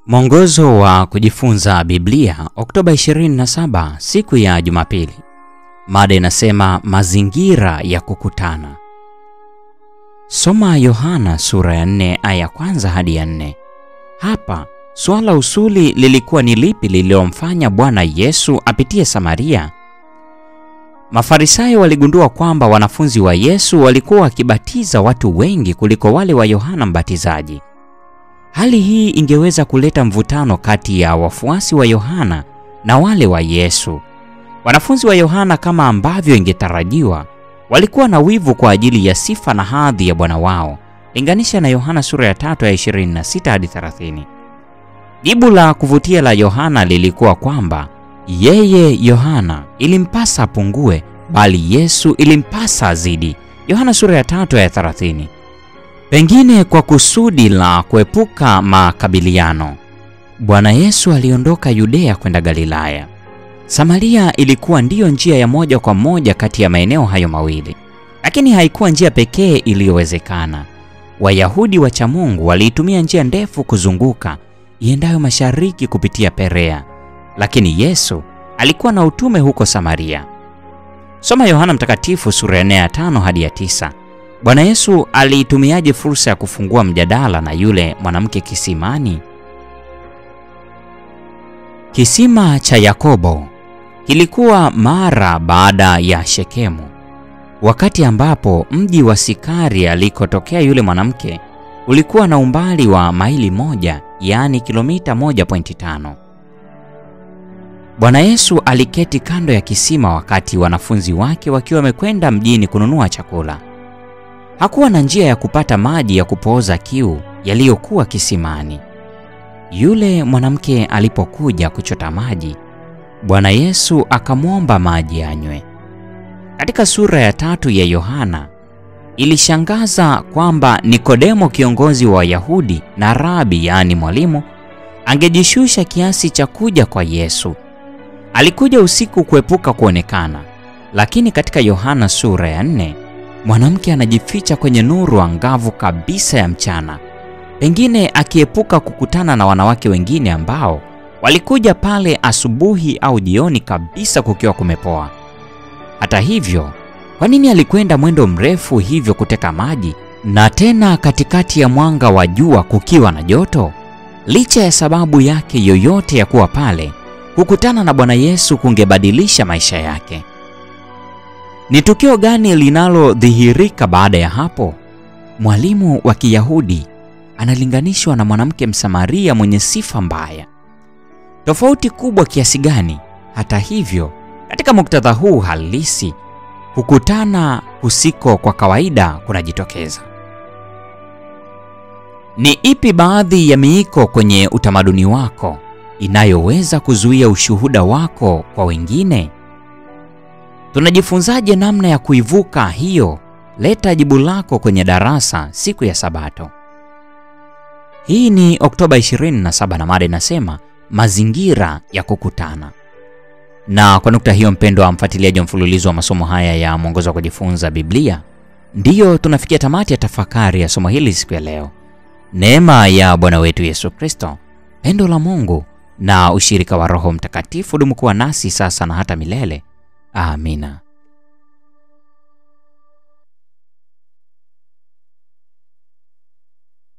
Mwongozo wa kujifunza Biblia, Oktoba 27, siku ya Jumapili. Mada inasema mazingira ya kukutana. Soma Yohana sura ya 4 aya ya kwanza hadi ya 4. Hapa swala usuli lilikuwa ni lipi lililomfanya Bwana Yesu apitie Samaria? Mafarisayo waligundua kwamba wanafunzi wa Yesu walikuwa wakibatiza watu wengi kuliko wale wa Yohana Mbatizaji. Hali hii ingeweza kuleta mvutano kati ya wafuasi wa Yohana na wale wa Yesu. Wanafunzi wa Yohana, kama ambavyo ingetarajiwa, walikuwa na wivu kwa ajili ya sifa na hadhi ya Bwana wao. Linganisha na Yohana sura ya 3 ya 26 hadi 30. Jibu la kuvutia la Yohana lilikuwa kwamba yeye Yohana ilimpasa apungue, bali Yesu ilimpasa azidi. Yohana sura ya 3 ya 30. Pengine kwa kusudi la kuepuka makabiliano, Bwana Yesu aliondoka Yudea kwenda Galilaya. Samaria ilikuwa ndiyo njia ya moja kwa moja kati ya maeneo hayo mawili, lakini haikuwa njia pekee iliyowezekana. Wayahudi wacha Mungu waliitumia njia ndefu kuzunguka iendayo mashariki kupitia Perea, lakini Yesu alikuwa na utume huko Samaria. Soma Yohana Mtakatifu sura ya 4 ya 5 hadi ya 9. Bwana Yesu aliitumiaje fursa ya kufungua mjadala na yule mwanamke kisimani? Kisima cha Yakobo kilikuwa mara baada ya Shekemu, wakati ambapo mji wa Sikari alikotokea yule mwanamke ulikuwa na umbali wa maili moja, yaani kilomita 1.5. Bwana Yesu aliketi kando ya kisima wakati wanafunzi wake wakiwa wamekwenda mjini kununua chakula. Hakuwa na njia ya kupata maji ya kupooza kiu yaliyokuwa kisimani. Yule mwanamke alipokuja kuchota maji, Bwana Yesu akamwomba maji anywe. Katika sura ya tatu ya Yohana, ilishangaza kwamba Nikodemo, kiongozi wa Wayahudi na rabi, yaani mwalimu, angejishusha kiasi cha kuja kwa Yesu. Alikuja usiku kuepuka kuonekana, lakini katika Yohana sura ya nne mwanamke anajificha kwenye nuru angavu kabisa ya mchana, pengine akiepuka kukutana na wanawake wengine ambao walikuja pale asubuhi au jioni kabisa kukiwa kumepoa. Hata hivyo, kwa nini alikwenda mwendo mrefu hivyo kuteka maji, na tena katikati ya mwanga wa jua kukiwa na joto? Licha ya sababu yake yoyote ya kuwa pale, kukutana na Bwana Yesu kungebadilisha maisha yake. Ni tukio gani linalodhihirika baada ya hapo? Mwalimu wa Kiyahudi analinganishwa na mwanamke Msamaria mwenye sifa mbaya. Tofauti kubwa kiasi gani? Hata hivyo, katika muktadha huu halisi, kukutana kusiko kwa kawaida kunajitokeza. Ni ipi baadhi ya miiko kwenye utamaduni wako inayoweza kuzuia ushuhuda wako kwa wengine? Tunajifunzaje namna ya kuivuka hiyo? Leta jibu lako kwenye darasa siku ya Sabato. Hii ni Oktoba 27 na mada inasema mazingira ya kukutana. Na kwa nukta hiyo, mpendwa wa mfuatiliaji wa mfululizo wa masomo haya ya mwongozo wa kujifunza Biblia, ndiyo tunafikia tamati ya tafakari ya somo hili siku ya leo. Neema ya Bwana wetu Yesu Kristo, pendo la Mungu na ushirika wa Roho Mtakatifu dumu kuwa nasi sasa na hata milele. Amina.